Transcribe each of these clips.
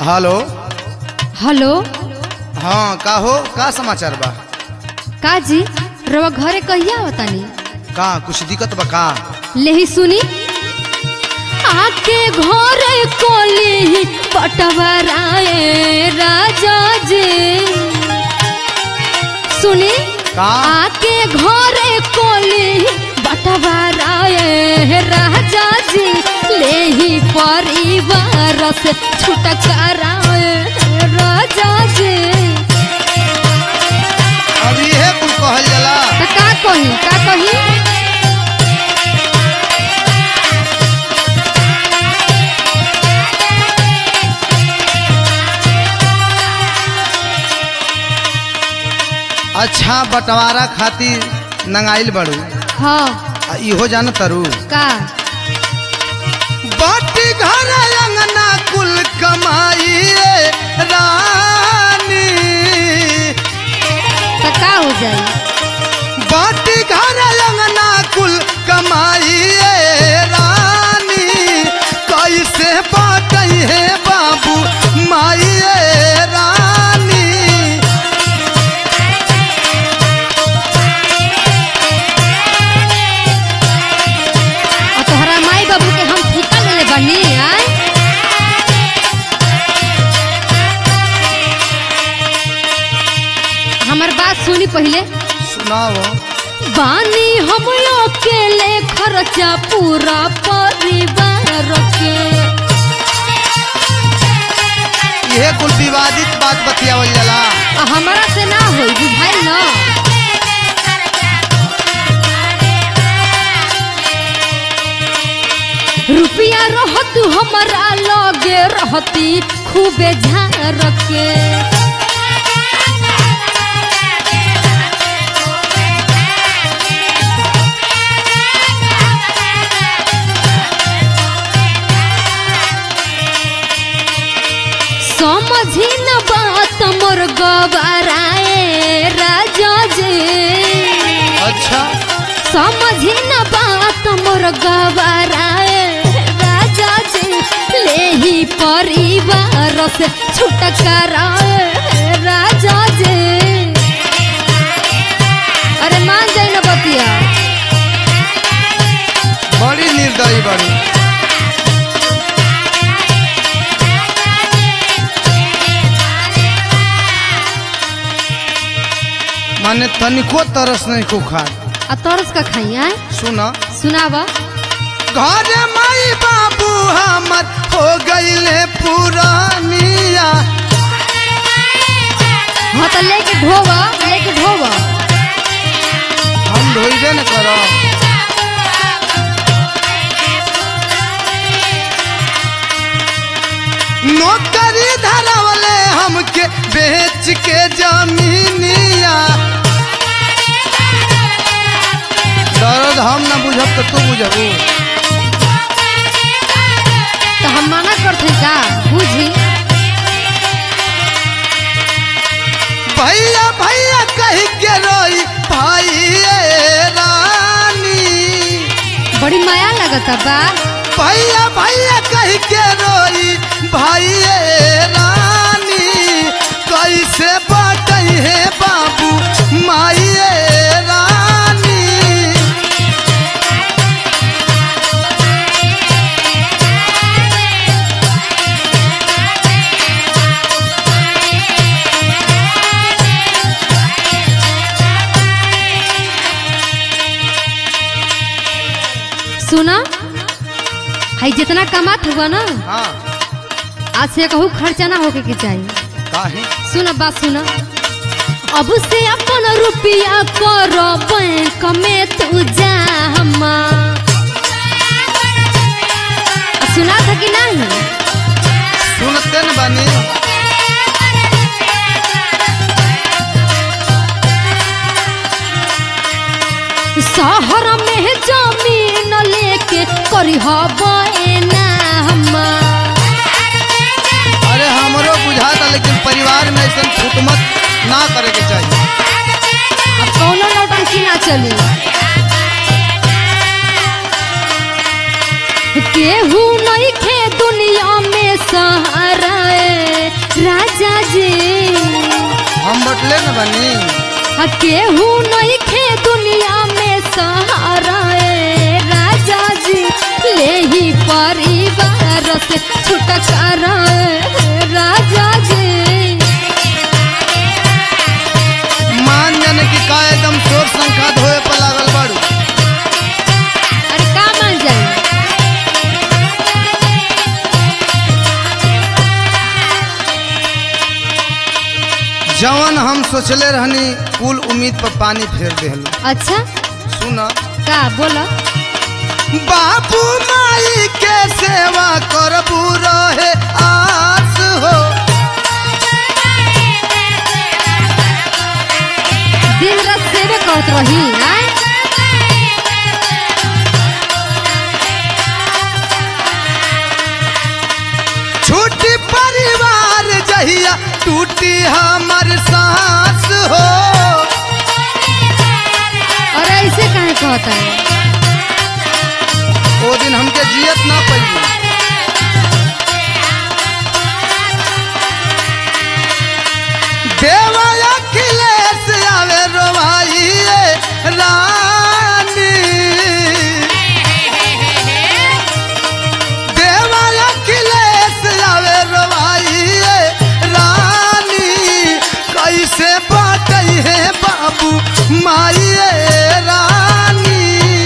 Hello hello हाँ का हो का समाचार बा का जी रवा घरे कहिया बतानी का कुछ दिक्कत बा का लेही सुनी आके घरे कोली बटवराए राजा जी सुनी का आके घरे कोली बटवराए राजा जी लेही परिवार से छुटकाराए राजा जी अब इहे कुल कहल जाला तो का कही का कही अच्छा बंटवारा खातिर नंगाइल बड़ू हाँ आ इहो जान तरू का बाटी घर अंगना कुल कमाइए रानी तो का हो जाई बाटी घर अंगना कुल कमाइए रानी कैसे बाटई है बाबू माइए रानी और तोहरा माई बाबू के हम ठिका ले ले बनी आय हमर बात सुनी पहले सुनाओ बानी हम अकेले खर्चा पूरा परिवार के यह कुल विवादित बात बतियावल जाला आ हमरा से ना होई बुझाइल ना रुपया रहत हमरा लगे रहती खूबे झार के समझी न बात मोर गबराए राजा जी अच्छा समझी न बात मोर गबराए राजा जी लेही परिवार से छुटकाराए राजा जी अरे मान जाए न बतिया बड़ी निर्दयी बड़ी माने तनिको तरस नहीं को खा आ तरस का खाइया सुना सुनावा घर माई बाबू हमर हो गईले पुरानिया हाँ तो लेके ढोवा लेके ढोवा हम धोइबे न करो नौकरी धरावले हमके बेच के जमीनिया दर्द हम न बुझब तो तू बुझबू तो हम मना करते का बुझी भैया भैया कह के रोई भाई रानी बड़ी माया लगता बा भैया भैया कह के रोई भाई रानी कैसे बाटई है बाबू माई रानी सुना हाई जितना कमात हुआ ना हाँ आज से कहूँ खर्चा ना होके के चाहिए काहे सुना बात सुना अब से अपन रुपया कर बैंक में तू जा हमा सुना था कि नहीं सुनते न बानी शहर में जमीन लेके करी ना हमा अरे हमरो बुझाता लेकिन परिवार में ऐसा फुटमत ना करे के चाहिए अब कौनो नौटंकी ना चली केहू नहीं खे दुनिया में सहारा ए अकेले न बनी आ केहू नहीं खे दुनिया में सहारा ए राजा जी ले ही परिवार से छुटकारा ए राजा जी मान जाने की का एकदम शोर संखात होए पर लागल बाड़ू अरे का मान जाए जवन हम सोचले रहनी कुल उम्मीद पर पानी फेर देहलू अच्छा सुन का बोला बाबू माई के सेवा करबू रहे आस हो दिन रात सेवे करत रही आय? छूटी परिवार जहिया टूटी हमर सांस हो और ऐसे काहे कहता है ओ दिन हमके जियत ना पड़ी देवा अखिलेश आवे रोवाइए रानी देवा अखिलेश आवे रोवाइए रानी कैसे बाटई है बाबू माइए रानी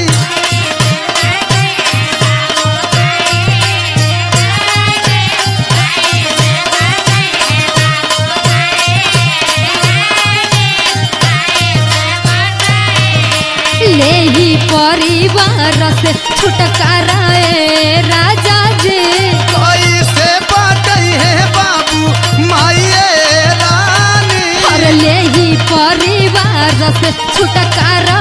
ले ही परिवार से छुटकारा ए राजा जी कैसे बाटई है बाबू माइए रानी और ले ही परिवार से छुटकारा